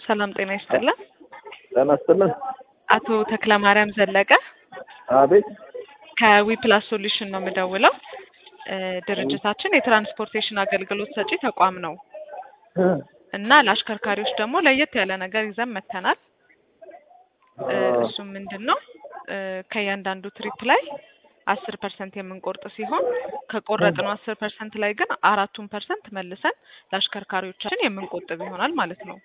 ሰላም ጤና ይስጥልን። ጤና ይስጥልን። አቶ ተክለ ማርያም ዘለቀ አቤት። ከዊፕላስ ሶሉሽን ነው የምደውለው። እ ድርጅታችን የትራንስፖርቴሽን አገልግሎት ሰጪ ተቋም ነው እና ለአሽከርካሪዎች ደግሞ ለየት ያለ ነገር ይዘን መጥተናል። እ እሱም ምንድን ነው እ ከእያንዳንዱ ትሪፕ ላይ አስር ፐርሰንት የምንቆርጥ ሲሆን ከቆረጥነው አስር ፐርሰንት ላይ ግን አራቱን ፐርሰንት መልሰን ለአሽከርካሪዎቻችን የምንቆጥብ ይሆናል ማለት ነው።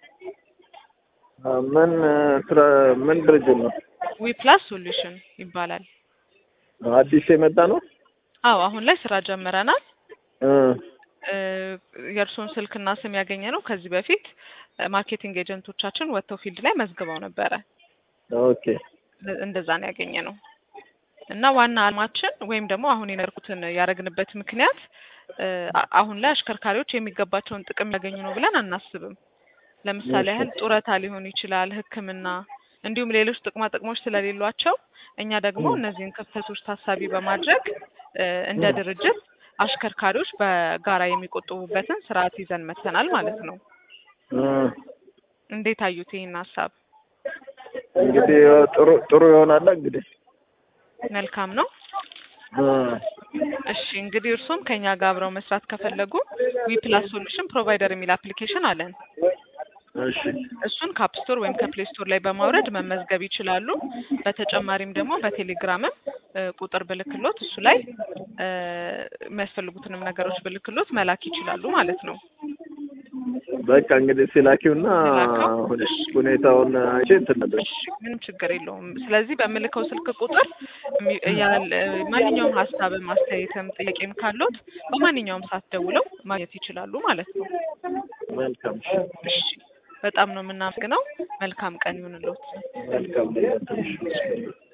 ምን ስራ ምን ድርጅት ነው? ዊፕላስ ሶሉሽን ይባላል። አዲስ የመጣ ነው? አዎ አሁን ላይ ስራ ጀምረናል። እ እ የእርስዎን ስልክና ስም ያገኘ ነው ከዚህ በፊት ማርኬቲንግ ኤጀንቶቻችን ወጥተው ፊልድ ላይ መዝግበው ነበረ። ኦኬ እንደዛ ነው ያገኘ ነው እና ዋና አላማችን ወይም ደግሞ አሁን የነርኩትን ያደረግንበት ምክንያት እ አ- አሁን ላይ አሽከርካሪዎች የሚገባቸውን ጥቅም ያገኙ ነው ብለን አናስብም። ለምሳሌ ያህል ጡረታ ሊሆን ይችላል፣ ሕክምና እንዲሁም ሌሎች ጥቅማ ጥቅሞች ስለሌሏቸው እኛ ደግሞ እነዚህን ክፍተቶች ታሳቢ በማድረግ እ እንደ ድርጅት አሽከርካሪዎች በጋራ የሚቆጥቡበትን ስርዓት ይዘን መጥተናል ማለት ነው። እ እንዴት አዩት ይህን ሀሳብ? እንግዲህ ጥሩ ጥሩ ይሆናል እንግዲህ መልካም ነው። እ እሺ እንግዲህ እርሶም ከኛ ጋር አብረው መስራት ከፈለጉ ዊፕላስ ሶሉሽን ፕሮቫይደር የሚል አፕሊኬሽን አለን። እሺ እሱን ከአፕ ስቶር ወይም ከፕሌይ ስቶር ላይ በማውረድ መመዝገብ ይችላሉ። በተጨማሪም ደግሞ በቴሌግራምም እ ቁጥር ብልክሎት እሱ ላይ እ የሚያስፈልጉትንም ነገሮች ብልክሎት መላክ ይችላሉ ማለት ነው። በቃ እንግዲህ ሲላኪውና ሲላከው? ሁኔ- ሁኔታውን አይቼ እንትን ነበር። እሺ ምንም ችግር የለውም። ስለዚህ በምልከው ስልክ ቁጥር የሚ- ያለ ማንኛውም ሀሳብም አስተያየትም ጥያቄም ካሉት በማንኛውም ሰዓት ደውለው ማግኘት ይችላሉ ማለት ነው። መልካም እሺ በጣም ነው የምናመሰግነው። መልካም ቀን ይሁንልዎት። መልካም